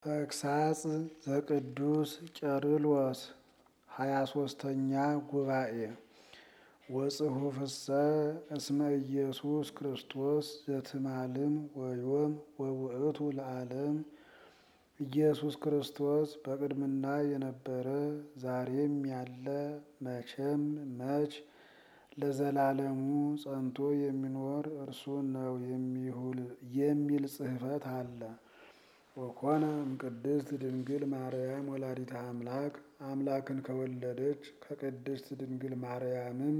ተግሳጽ ዘቅዱስ ቄርሎስ ሃያ ሶስተኛ ጉባኤ ወጽሑፍሰ እስመ ኢየሱስ ክርስቶስ ዘትማልም ወዮም ወውእቱ ለዓለም ኢየሱስ ክርስቶስ በቅድምና የነበረ ዛሬም ያለ መቼም መች ለዘላለሙ ጸንቶ የሚኖር እርሱ ነው የሚል ጽሕፈት አለ። ወኮነ እምቅድስት ድንግል ማርያም ወላዲተ አምላክ አምላክን ከወለደች ከቅድስት ድንግል ማርያምም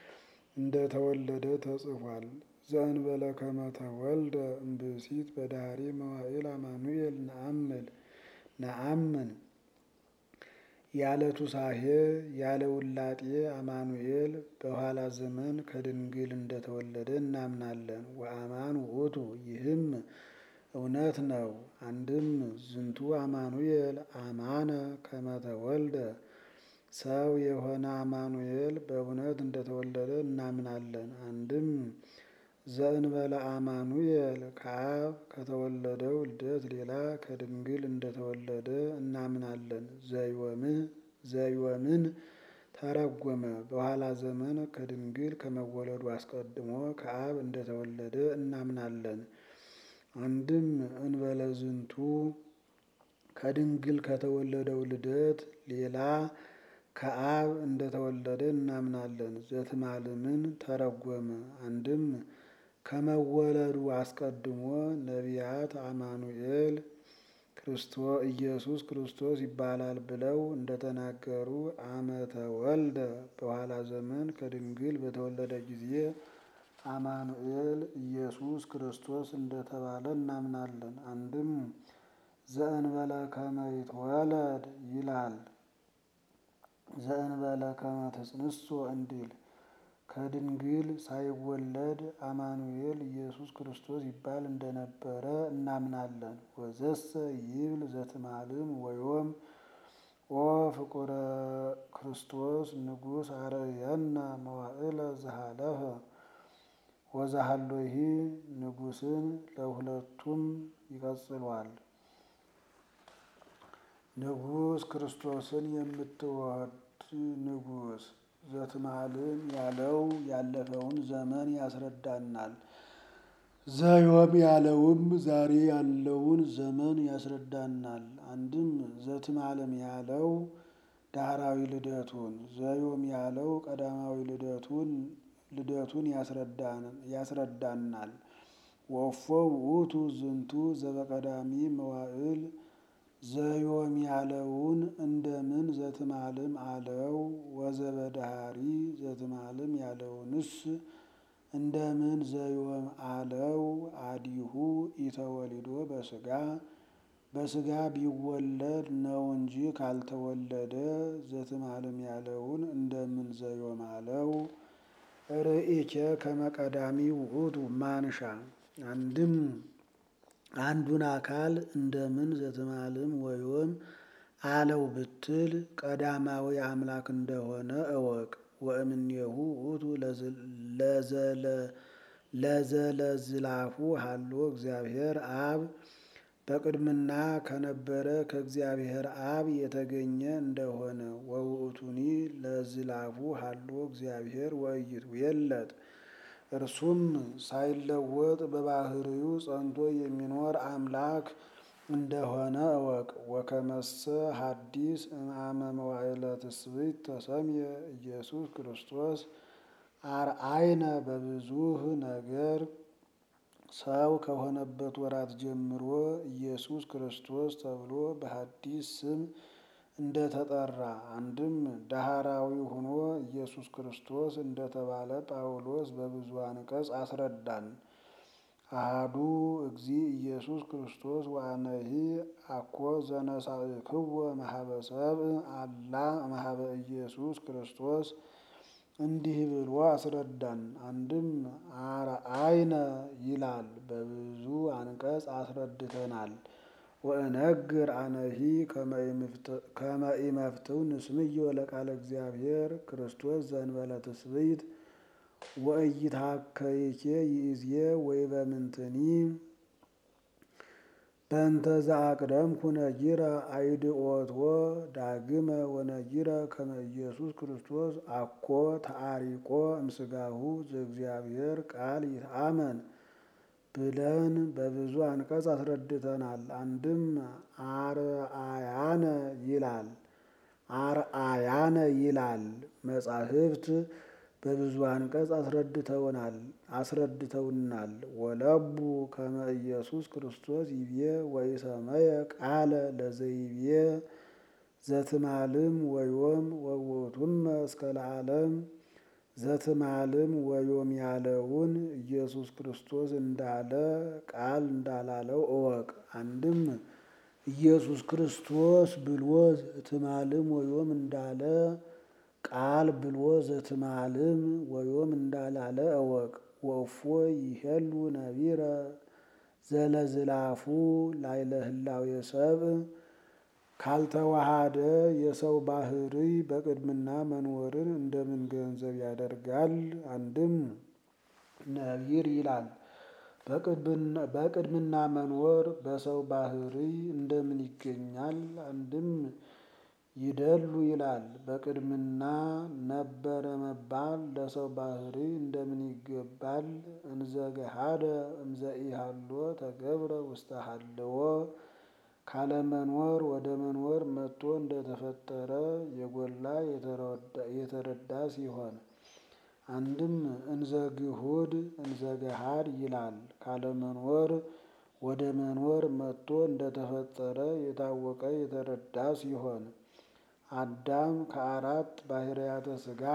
እንደተወለደ ተጽፏል። ዘእንበለ ከመ ተወልደ እምብእሲት በዳህሪ መዋዕል አማኑኤል ነአምል ነአምን ያለ ቱሳሄ ያለ ውላጤ አማኑኤል በኋላ ዘመን ከድንግል እንደተወለደ እናምናለን። ወአማን ውእቱ ይህም እውነት ነው። አንድም ዝንቱ አማኑኤል አማነ ከመ ተወልደ ሰው የሆነ አማኑኤል በእውነት እንደተወለደ እናምናለን። አንድም ዘእንበለ አማኑኤል ከአብ ከተወለደው ልደት ሌላ ከድንግል እንደተወለደ እናምናለን። ዘይወምን ተረጎመ በኋላ ዘመን ከድንግል ከመወለዱ አስቀድሞ ከአብ እንደተወለደ እናምናለን። አንድም እንበለ ዝንቱ ከድንግል ከተወለደው ልደት ሌላ ከአብ እንደተወለደ እናምናለን። ዘትማልምን ተረጎመ አንድም ከመወለዱ አስቀድሞ ነቢያት አማኑኤል ኢየሱስ ክርስቶስ ይባላል ብለው እንደተናገሩ አመተ ወልደ በኋላ ዘመን ከድንግል በተወለደ ጊዜ አማኑኤል ኢየሱስ ክርስቶስ እንደተባለ እናምናለን። አንድም ዘእንበለ ከመ ይትወለድ ይላል ዘእንበለ ከመ ትጽንሶ እንዲል ከድንግል ሳይወለድ አማኑኤል ኢየሱስ ክርስቶስ ይባል እንደነበረ እናምናለን። ወዘሰ ይብል ዘትማልም ወዮም ኦ ፍቁረ ክርስቶስ ንጉሥ አርየነ መዋዕለ ዘሃለፈ ወዛሃሎሂ ንጉሥን ለሁለቱም ይቀጽሏል። ንጉሥ ክርስቶስን የምትወድ ንጉሥ ዘትማልም ያለው ያለፈውን ዘመን ያስረዳናል። ዘዮም ያለውም ዛሬ ያለውን ዘመን ያስረዳናል። አንድም ዘትማልም ያለው ዳህራዊ ልደቱን፣ ዘዮም ያለው ቀዳማዊ ልደቱን ልደቱን ያስረዳናል። ወፎ ውእቱ ዝንቱ ዘበቀዳሚ መዋዕል ዘዮም ያለውን እንደምን ዘትማልም አለው። ወዘበዳህሪ ዘትማልም ያለውንስ እንደምን ዘዮም አለው። አዲሁ ኢተወሊዶ በስጋ በስጋ ቢወለድ ነው እንጂ ካልተወለደ ዘትማልም ያለውን እንደምን ዘዮም አለው። ርእይኬ ከመቀዳሚ ውእቱ ማንሻ አንድም አንዱን አካል እንደምን ዘትማልም ወዮም አለው ብትል ቀዳማዊ አምላክ እንደሆነ እወቅ። ወእምኔሁ ውእቱ ለዘለዝላፉ ሀሎ እግዚአብሔር አብ በቅድምና ከነበረ ከእግዚአብሔር አብ የተገኘ እንደሆነ ወውእቱኒ ለዝላፉ ሀሎ እግዚአብሔር ወይቱ የለት እርሱም ሳይለወጥ በባህሪው ጸንቶ የሚኖር አምላክ እንደሆነ እወቅ። ወከመሰ ሐዲስ እምአመ መዋዕለ ትስብእት ተሰምየ ኢየሱስ ክርስቶስ አርአይነ በብዙህ ነገር ሰው ከሆነበት ወራት ጀምሮ ኢየሱስ ክርስቶስ ተብሎ በሐዲስ ስም እንደተጠራ አንድም ዳህራዊ ሆኖ ኢየሱስ ክርስቶስ እንደተባለ ጳውሎስ በብዙ አንቀጽ አስረዳን። አሃዱ እግዚ ኢየሱስ ክርስቶስ ወአነሂ አኮ ዘነሳእክዎ መሀበ ሰብእ አላ መሀበ ኢየሱስ ክርስቶስ እንዲህ ብሎ አስረዳን። አንድም አርአይነ ይላል በብዙ አንቀጽ አስረድተናል። ወእነግር አነሂ ከመ ኢመፍትው ንስምዮ ለቃለ እግዚአብሔር ክርስቶስ ዘእንበለ ትስብእት ወኢይትሐከይኬ ይእዜ ወይበምንትኒ በእንተ ዘአቅደምኩ ነጊረ አይድኦትዎ ዳግመ ወነጊረ ከመ ኢየሱስ ክርስቶስ አኮ ተአሪቆ እምስጋሁ ዘእግዚአብሔር ቃል ይትአመን ብለን በብዙ አንቀጽ አስረድተናል። አንድም አርአያነ ይላል አርአያነ ይላል መጻሕፍት በብዙ አንቀጽ አስረድተውናል አስረድተውናል። ወለቡ ከመ ኢየሱስ ክርስቶስ ይቤ ወኢሰመየ ቃለ ለዘይቤ ዘትማልም ወዮም ወውእቱመ እስከ ለዓለም ዘትማልም ወዮም ያለውን ኢየሱስ ክርስቶስ እንዳለ ቃል እንዳላለው እወቅ። አንድም ኢየሱስ ክርስቶስ ብሎ ዘትማልም ወዮም እንዳለ ቃል ብሎ ዘትማልም ወዮም እንዳላለ እወቅ። ወእፎ ይሄሉ ነቢረ ዘለዝላፉ ላይለ ህላዌ ሰብእ ካልተዋሃደ የሰው ባህሪ በቅድምና መኖርን እንደምን ገንዘብ ያደርጋል? አንድም ነቢር ይላል በቅድምና መኖር በሰው ባህሪ እንደምን ይገኛል? አንድም ይደሉ ይላል በቅድምና ነበረ መባል ለሰው ባህሪ እንደምን ይገባል? እንዘ ገሃደ እምዘ ኢሃሎ ተገብረ ውስተ ሀለዎ ካለመኖር ወደ መኖር መጥቶ እንደተፈጠረ የጎላ የተረዳ ሲሆን አንድም እንዘ ግሁድ እንዘ ገሃድ ይላል ካለመኖር ወደ መኖር መጥቶ እንደተፈጠረ የታወቀ የተረዳ ሲሆን አዳም ከአራት ባህርያተ ሥጋ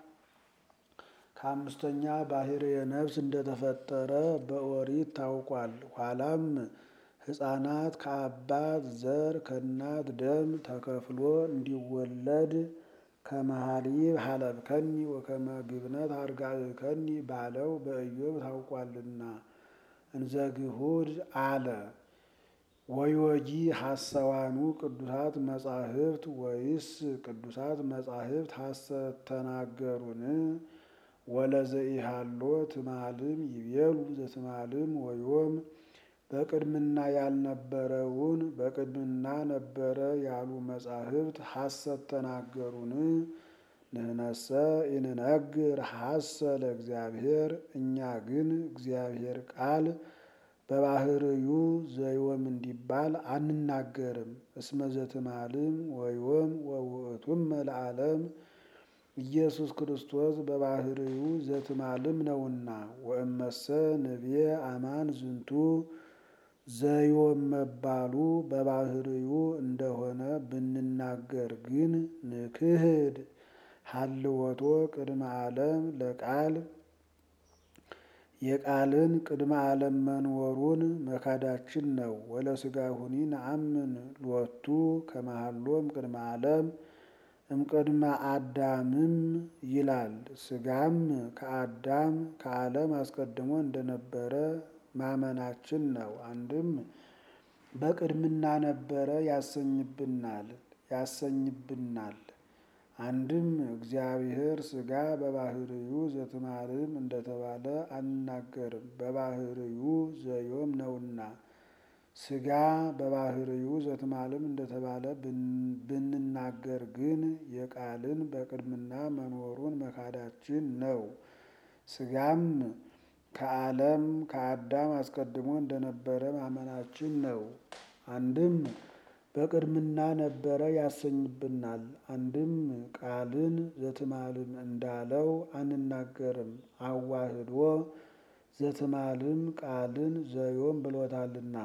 ከአምስተኛ ባህርየ ነፍስ እንደተፈጠረ በኦሪት ታውቋል። ኋላም ሕፃናት ከአባት ዘር ከእናት ደም ተከፍሎ እንዲወለድ ከመሃሊብ ሀለብከኒ ወከመ ግብነት አርጋዕከኒ ባለው በኢዮብ ታውቋልና እንዘ ግሁድ አለ። ወዮጂ ሐሰዋኑ ቅዱሳት መጻሕፍት ወይስ ቅዱሳት መጻሕፍት ሐሰት ተናገሩን? ወለዘኢሃሎ ትማልም ይቤሉ ዘትማልም ወዮም በቅድምና ያልነበረውን በቅድምና ነበረ ያሉ መጻሕፍት ሐሰት ተናገሩን? ንህነሰ ኢንነግር ሐሰ ለእግዚአብሔር እኛ ግን እግዚአብሔር ቃል በባህርዩ ዘዮም እንዲባል አንናገርም። እስመ ዘትማልም ወዮም ወውእቱመ ለዓለም ኢየሱስ ክርስቶስ በባህርዩ ዘትማልም ነውና። ወእመሰ ንብየ አማን ዝንቱ ዘዮም መባሉ በባህርዩ እንደሆነ ብንናገር ግን ንክህድ ሀልወቶ ቅድመ ዓለም ለቃል የቃልን ቅድመ ዓለም መኖሩን መካዳችን ነው። ወለሥጋሁኒ ነአምን ሎቱ ከመሃሎም ቅድመ ዓለም እምቅድመ አዳምም ይላል። ሥጋም ከአዳም ከዓለም አስቀድሞ እንደነበረ ማመናችን ነው። አንድም በቅድምና ነበረ ያሰኝብናል ያሰኝብናል። አንድም እግዚአብሔር ሥጋ በባህርዩ ዘትማልም እንደተባለ አንናገርም፣ በባህርዩ ዘዮም ነውና። ሥጋ በባህርዩ ዘትማልም እንደተባለ ብንናገር ግን የቃልን በቅድምና መኖሩን መካዳችን ነው። ሥጋም ከዓለም ከአዳም አስቀድሞ እንደነበረ ማመናችን ነው። አንድም በቅድምና ነበረ ያሰኝብናል። አንድም ቃልን ዘትማልም እንዳለው አንናገርም፣ አዋህዶ ዘትማልም ቃልን ዘዮም ብሎታልና።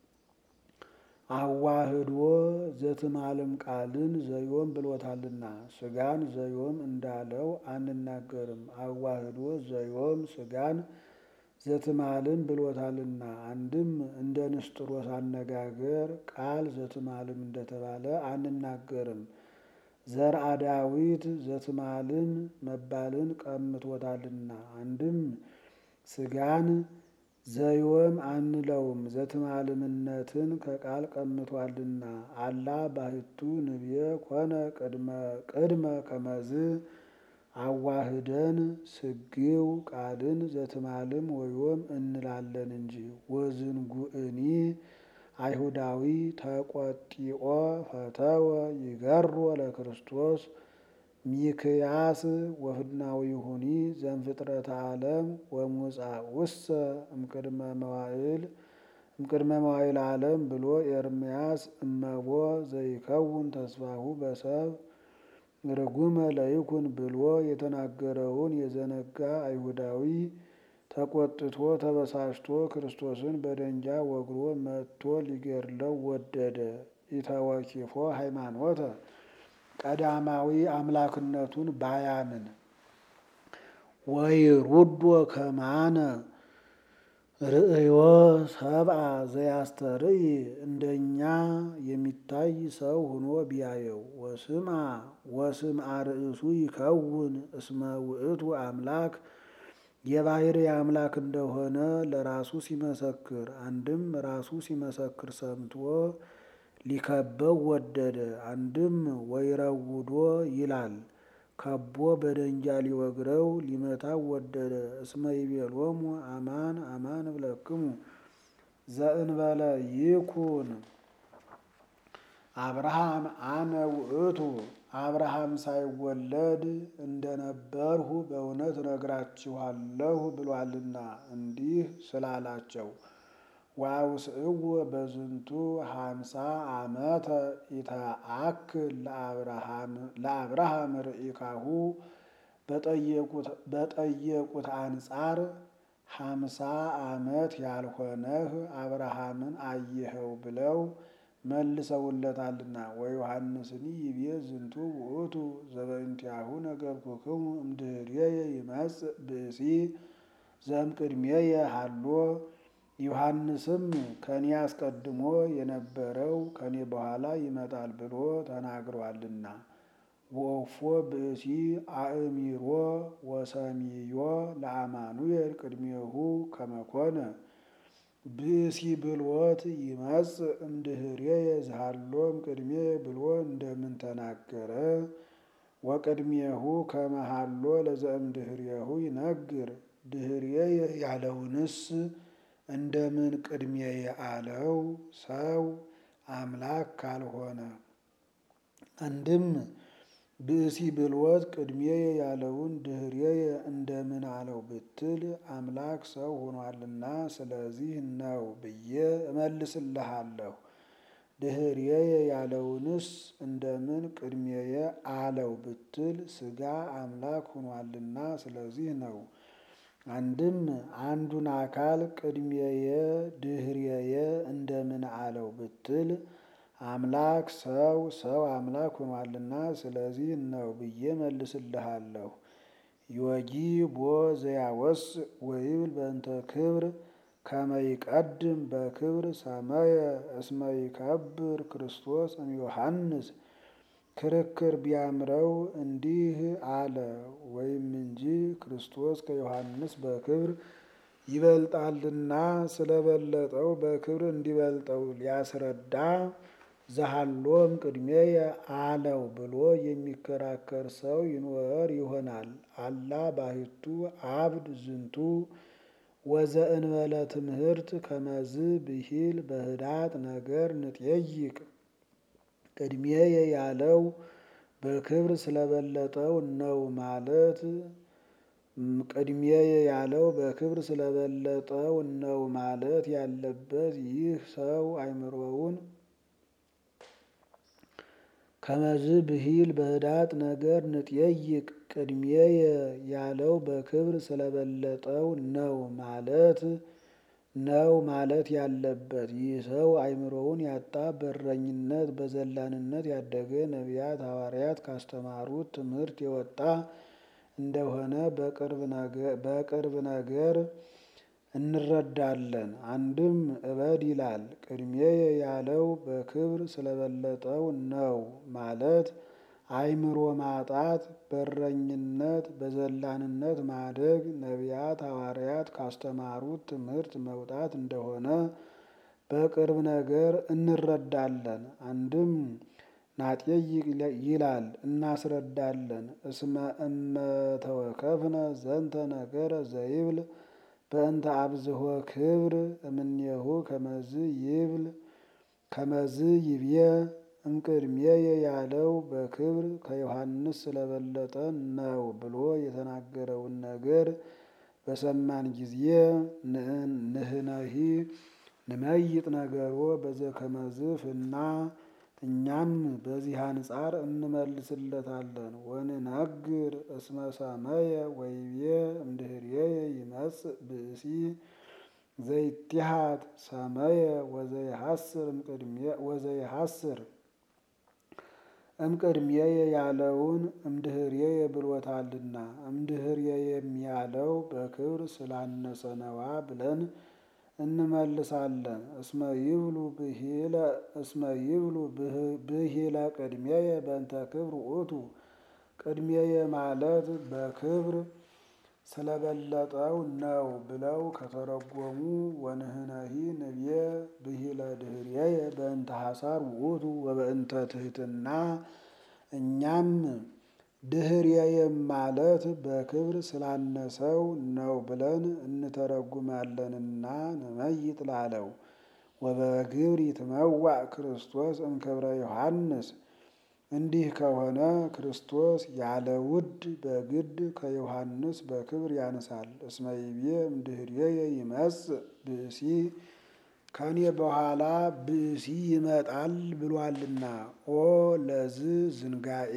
አዋህዶ ዘትማልም ቃልን ዘዮም ብሎታልና። ሥጋን ዘዮም እንዳለው አንናገርም፣ አዋህዶ ዘዮም ሥጋን ዘትማልም ብሎታልና። አንድም እንደ ንስጥሮስ አነጋገር ቃል ዘትማልም እንደተባለ አንናገርም፣ ዘርአ ዳዊት ዘትማልም መባልን ቀምቶታልና። አንድም ሥጋን ዘዮም አንለውም፣ ዘትማልምነትን ከቃል ቀምቷልና። አላ ባሕቱ ንብየ ኮነ ቅድመ ከመዝ አዋህደን ስግው ቃልን ዘትማልም ወዮም እንላለን እንጂ። ወዝንጉእኒ አይሁዳዊ ተቆጢኦ ፈተወ ይገሮ ለክርስቶስ ሚክያስ ወፍናዊሁኒ ዘንፍጥረተ ዓለም ወሙጻእውሰ እምቅድመ መዋዕል እምቅድመ መዋዕል ዓለም ብሎ ኤርምያስ እመቦ ዘይከውን ተስፋሁ በሰብ ርጉመ ለይኩን ብሎ የተናገረውን የዘነጋ አይሁዳዊ ተቆጥቶ ተበሳጭቶ ክርስቶስን በደንጃ ወግሮ መጥቶ ሊገድለው ወደደ። ኢተወኪፎ ሃይማኖተ ቀዳማዊ አምላክነቱን ባያምን ወይሩዶ ከማነ ርእዮ ሰብአ ዘያስተርኢ እንደኛ የሚታይ ሰው ሆኖ ቢያየው ወስምአ ወስምአ ርእሱ ይከውን እስመ ውእቱ አምላክ የባሕርይ አምላክ እንደሆነ ለራሱ ሲመሰክር፣ አንድም ራሱ ሲመሰክር ሰምቶ ሊከበው ወደደ። አንድም ወይረውዶ ይላል ከቦ በደንጃ ሊወግረው ሊመታው ወደደ። እስመ ይቤሎሙ አማን አማን እብለክሙ ዘእንበለ ይኩን አብርሃም አነ ውእቱ አብርሃም ሳይወለድ እንደነበርሁ በእውነት እነግራችኋለሁ ብሏልና እንዲህ ስላላቸው ዋውስእዎ በዝንቱ ሀምሳ ዓመተ ኢተአክል ለአብርሃም ርኢካሁ በጠየቁት አንጻር ሀምሳ ዓመት ያልሆነህ አብርሃምን አየኸው ብለው መልሰውለታልና። ወዮሐንስኒ ይቤ ዝንቱ ውእቱ ዘበእንቲአሁ ነገርኩክሙ እምድኅሬየ ይመጽእ ብእሲ ዘእምቅድሜየ ሀሎ ዮሐንስም ከኔ አስቀድሞ የነበረው ከኔ በኋላ ይመጣል ብሎ ተናግሯልና። ወእፎ ብእሲ አእሚሮ ወሰሚዮ ለአማኑኤል ቅድሜሁ ከመኮነ ብእሲ ብሎት ይመጽእ እምድኅሬየ ዝሃሎ እምቅድሜ ብሎ እንደምን ተናገረ? ወቅድሜሁ ከመሃሎ ለዘእምድኅሬሁ ይነግር ድኅሬየ ያለውንስ እንደምን ቅድሜየ አለው? ሰው አምላክ ካልሆነ አንድም ብእሲ ብልወት ቅድሜየ ያለውን ድኅሬየ እንደምን አለው ብትል አምላክ ሰው ሆኗልና ስለዚህ ነው ብዬ እመልስልሃለሁ። ድኅሬየ ያለውንስ እንደምን ቅድሜየ አለው ብትል ሥጋ አምላክ ሆኗልና ስለዚህ ነው። አንድም አንዱን አካል ቅድሜየ ድኅሬየ እንደምን አለው ብትል አምላክ ሰው ሰው አምላክ ሆኗልና ስለዚህ ነው ብዬ መልስልሃለሁ። ዮጊ ቦ ዘያወስ ወይብል በእንተ ክብር ከመ ይቀድም በክብር ሰመየ እስመ ይከብር ክርስቶስ እምዮሐንስ ክርክር ቢያምረው እንዲህ አለ ወይም እንጂ ክርስቶስ ከዮሐንስ በክብር ይበልጣልና ስለበለጠው በክብር እንዲበልጠው ሊያስረዳ ዘሃሎም ቅድሜየ አለው ብሎ የሚከራከር ሰው ይኖር ይሆናል። አላ ባሕቱ አብድ ዝንቱ ወዘእንበለ ትምህርት ከመዝ ብሂል በህዳጥ ነገር ንጠይቅ ቅድሜየ ያለው በክብር ስለበለጠው ነው ማለት ቅድሜየ ያለው በክብር ስለበለጠው ነው ማለት ያለበት ይህ ሰው አእምሮውን ከመዝ ብሂል በህዳጥ ነገር ንጠይቅ ቅድሜየ ያለው በክብር ስለበለጠው ነው ማለት ነው ማለት ያለበት ይህ ሰው አእምሮውን ያጣ በእረኝነት በዘላንነት ያደገ ነቢያት ሐዋርያት ካስተማሩት ትምህርት የወጣ እንደሆነ በቅርብ ነገር እንረዳለን። አንድም እበድ ይላል ቅድሜየ ያለው በክብር ስለበለጠው ነው ማለት አእምሮ ማጣት በእረኝነት በዘላንነት ማደግ ነቢያት ሐዋርያት ካስተማሩት ትምህርት መውጣት እንደሆነ በቅርብ ነገር እንረዳለን። አንድም ናጤይቅ ይላል እናስረዳለን። እስመ እመተወከፍነ ዘንተ ነገረ ዘይብል በእንተ አብዝሆ ክብር እምኔሁ ከመዝ ይብል ከመዝ ይብየ እምቅድሜየ ያለው በክብር ከዮሐንስ ስለበለጠ ነው ብሎ የተናገረውን ነገር በሰማን ጊዜ ንህነሂ ንመይጥ ነገሮ በዘከመዝፍ እና እኛም በዚህ አንጻር እንመልስለታለን። ወንነግር እስመ ሰመየ ወይቤ እምድህርየ ይመጽእ ብእሲ ዘይትሃት ሰመየ ወዘይሐስር እምቅድሜየ ያለውን እምድህርየ ብሎታልና እምድህርየ የሚያለው በክብር ስላነሰ ነዋ ብለን እንመልሳለን። እስመ ይብሉ ብሂለ ቅድሜየ በእንተ ክብር ውእቱ ቅድሜየ ማለት በክብር ስለበለጠው ነው ብለው ከተረጎሙ ወንህነሂ ንብየ ብሂለ ድህርየ በእንተ ሐሳር ውእቱ ወበእንተ ትሕትና እኛም ድህርየም ማለት በክብር ስላነሰው ነው ብለን እንተረጉማለንና ንመይጥ ላለው ወበግብር ይትመዋዕ ክርስቶስ እምክብረ ዮሐንስ እንዲህ ከሆነ ክርስቶስ ያለ ውድ በግድ ከዮሐንስ በክብር ያንሳል። እስመ ይቤ እምድህርየ ይመጽእ ብእሲ ከኔ በኋላ ብእሲ ይመጣል ብሏልና። ኦ ለዝ ዝንጋኤ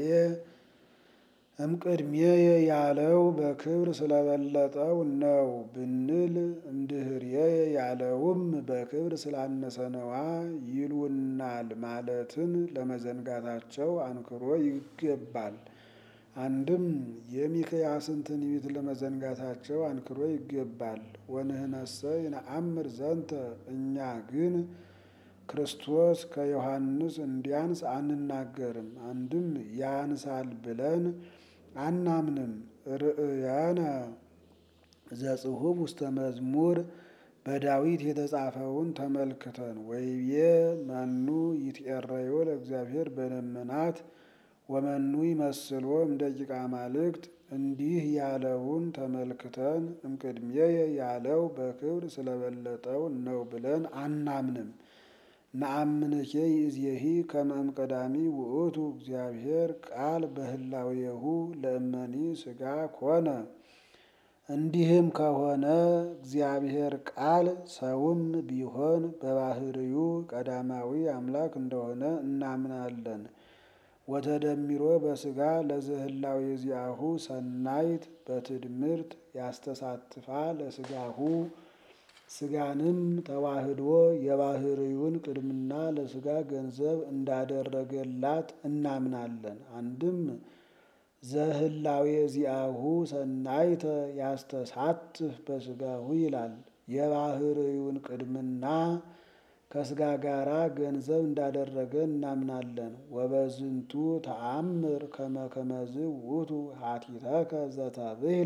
እምቅድሜየ ያለው በክብር ስለበለጠው ነው ብንል እምድህርየ ያለውም በክብር ስላነሰ ነዋ ይሉናል ማለትን ለመዘንጋታቸው አንክሮ ይገባል። አንድም የሚክያስን ትንቢት ለመዘንጋታቸው አንክሮ ይገባል። ወንህነሰ ይነአምር ዘንተ እኛ ግን ክርስቶስ ከዮሐንስ እንዲያንስ አንናገርም። አንድም ያንሳል ብለን አናምንም። ርእየነ ዘጽሑፍ ውስተ መዝሙር በዳዊት የተጻፈውን ተመልክተን ወይቤ መኑ ይትኤረዮ ለእግዚአብሔር በደመናት ወመኑ ይመስሎ እምደቂቀ አማልክት እንዲህ ያለውን ተመልክተን እምቅድሜየ ያለው በክብር ስለበለጠው ነው ብለን አናምንም። ነአምንኬ ይእዜሂ ከመ እምቀዳሚ ውእቱ እግዚአብሔር ቃል በህላዌሁ ለእመኒ ሥጋ ኮነ። እንዲህም ከሆነ እግዚአብሔር ቃል ሰውም ቢሆን በባህርዩ ቀዳማዊ አምላክ እንደሆነ እናምናለን። ወተደሚሮ በሥጋ ለዘህላዌ ዚአሁ ሰናይት በትድምርት ያስተሳትፋ ለሥጋሁ ሥጋንም ተዋህዶ የባህርዩን ቅድምና ለሥጋ ገንዘብ እንዳደረገላት እናምናለን። አንድም ዘህላዌ ዚአሁ ሰናይተ ያስተሳትፍ በሥጋሁ ይላል። የባህርዩን ቅድምና ከሥጋ ጋራ ገንዘብ እንዳደረገ እናምናለን። ወበዝንቱ ተአምር ከመ ከመዝ ውእቱ ሀቲተከ ዘተብህለ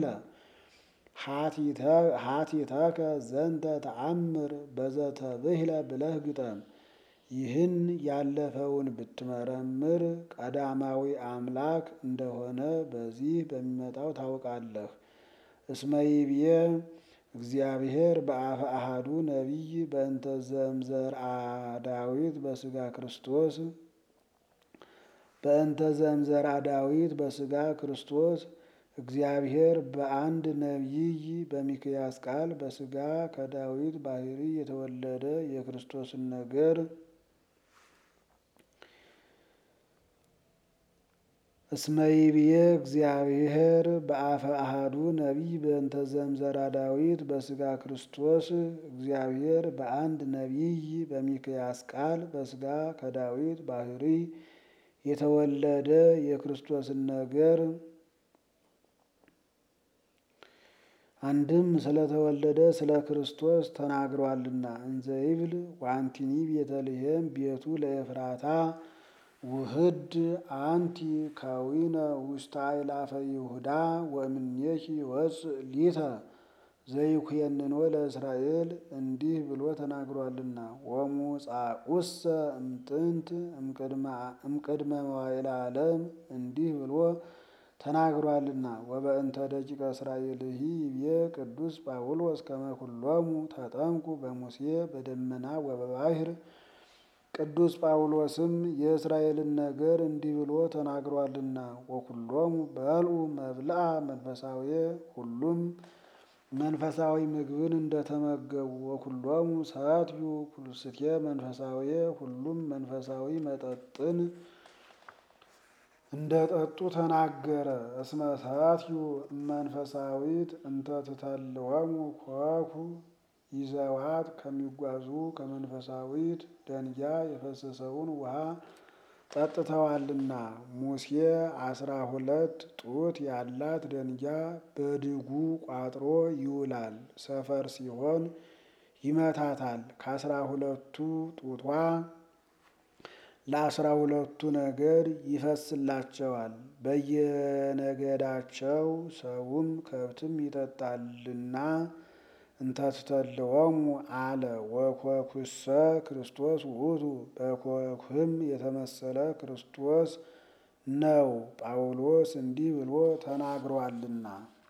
ሀቲተከ ዘንተ ተአምር በዘተብህለ ብለህ ግጠም። ይህን ያለፈውን ብትመረምር ቀዳማዊ አምላክ እንደሆነ በዚህ በሚመጣው ታውቃለህ። እስመ ይብዬ እግዚአብሔር በአፈ አሐዱ ነቢይ በእንተ ዘእምዘርአ ዳዊት በሥጋ ክርስቶስ በእንተ ዘእምዘርአ ዳዊት በሥጋ ክርስቶስ እግዚአብሔር በአንድ ነቢይ በሚክያስ ቃል በሥጋ ከዳዊት ባህሪ የተወለደ የክርስቶስን ነገር እስመ ይብዬ እግዚአብሔር በአፈ አሐዱ ነቢይ በእንተ ዘእምዘርአ ዳዊት በሥጋ ክርስቶስ እግዚአብሔር በአንድ ነቢይ በሚክያስ ቃል በሥጋ ከዳዊት ባህሪ የተወለደ የክርስቶስን ነገር አንድም ስለተወለደ ስለ ክርስቶስ ተናግሯልና እንዘ ይብል ወአንቲኒ ቤተልሔም ቤቱ ለኤፍራታ ውህድ አንቲ ካዊነ ውስተ አእላፈ ይሁዳ ወእምኔኪ ይወፅእ ሊተ ዘይኩየንኖ ለእስራኤል እንዲህ ብሎ ተናግሯልና። ወሙጻኡሰ እምጥንት እምቅድመ መዋዕለ ዓለም እንዲህ ብሎ ተናግሯልና። ወበእንተ ደቂቀ እስራኤልሂ ይቤ ቅዱስ ጳውሎስ ከመ ኩሎሙ ተጠምቁ በሙሴ በደመና ወበባሕር ቅዱስ ጳውሎስም የእስራኤልን ነገር እንዲህ ብሎ ተናግሯልና ወኩሎሙ በልዑ መብልአ መንፈሳዊ ሁሉም መንፈሳዊ ምግብን እንደተመገቡ ወኩሎሙ ሰትዩ ኩልስቴ መንፈሳዊ ሁሉም መንፈሳዊ መጠጥን እንደጠጡ ተናገረ። እስመ ሰትዩ መንፈሳዊት እንተ ትተልወሙ ኮኩ ይዘዋት ከሚጓዙ ከመንፈሳዊት ደንጊያ የፈሰሰውን ውሃ ጠጥተዋልና። ሙሴ አስራ ሁለት ጡት ያላት ደንጊያ በድጉ ቋጥሮ ይውላል። ሰፈር ሲሆን ይመታታል። ከአስራ ሁለቱ ጡቷ ለአስራ ሁለቱ ነገድ ይፈስላቸዋል። በየነገዳቸው ሰውም ከብትም ይጠጣልና እንተ ትተልወሙ አለ። ወኮኩሰ ክርስቶስ ውእቱ በኮክህም የተመሰለ ክርስቶስ ነው። ጳውሎስ እንዲህ ብሎ ተናግሯልና